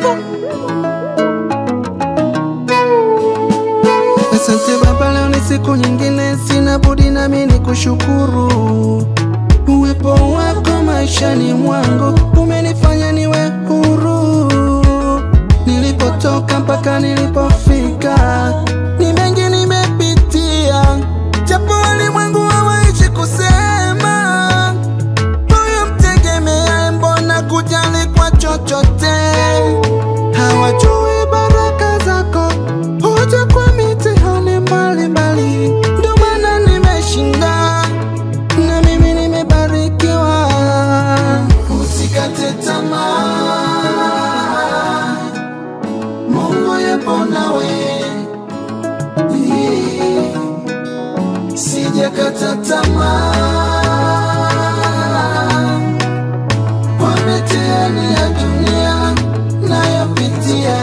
Asante Baba, leo ni siku nyingine, sina budi nami ni kushukuru. Uwepo wako maishani mwangu umenifanya niwe huru. Nilipotoka mpaka nilipofika, ni mengi nimepitia, japo walimwengu hawaishi kusema huyu mtegemeaye, mbona kujali kwa chochote? Hawajui baraka zako huja kwa mitihani mbalimbali, ndio maana nimeshinda na mimi nimebarikiwa. Usikate tamaa, Mungu yupo nawe. Sijakata tamaa kwa mitihani ya dunia nayopitia.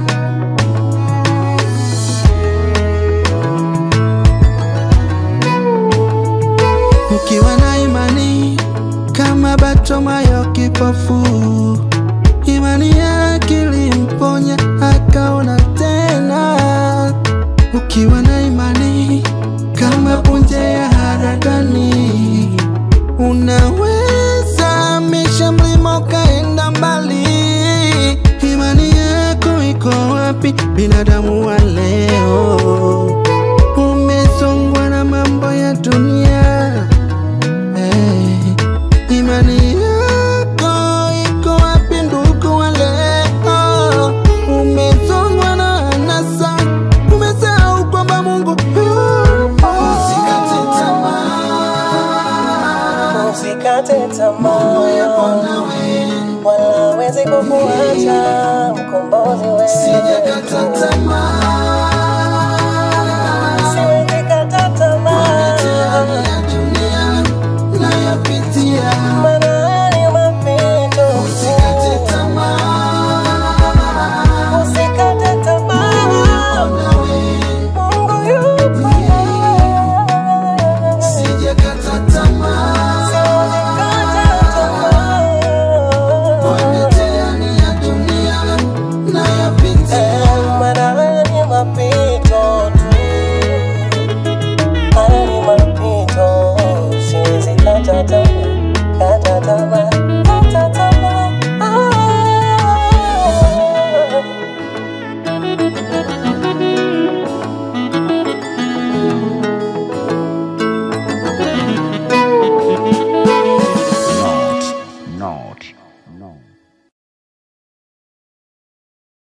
Ukiwa na imani kama Bartimayo kipofu, imani yake ilimponya akaona tena. Ukiwa na imani kama punje ya haradani, unaweza hamisha mlima ukaenda mbali. Imani yako iko wapi, binadamu wa leo? Umesongwa na mambo ya dunia Eh, imani yako iko wapi ndugu wa leo? Umezongwa na anasa, umesahau kwamba Mungu yupo. Usikate tamaa, Usikate Mungu yupo tamaa, nawe. wala hawezi kukuacha mkombozi wewe. Sijakata tamaa, Siwezi kata mitihani tamaa, ya dunia nayopitia. maana ni mapito. Usikate tamaa, Usikate tamaa, nawe. Mungu yupo. Sijakata tamaa Siwezi kata kwa tamaa. mitihani ya dunia nayopitia. Maana ni mapito tu. Haya ni mapito, siwezi kata tamaa, kata tamaa, kata tamaa. Ah. Not, not, not.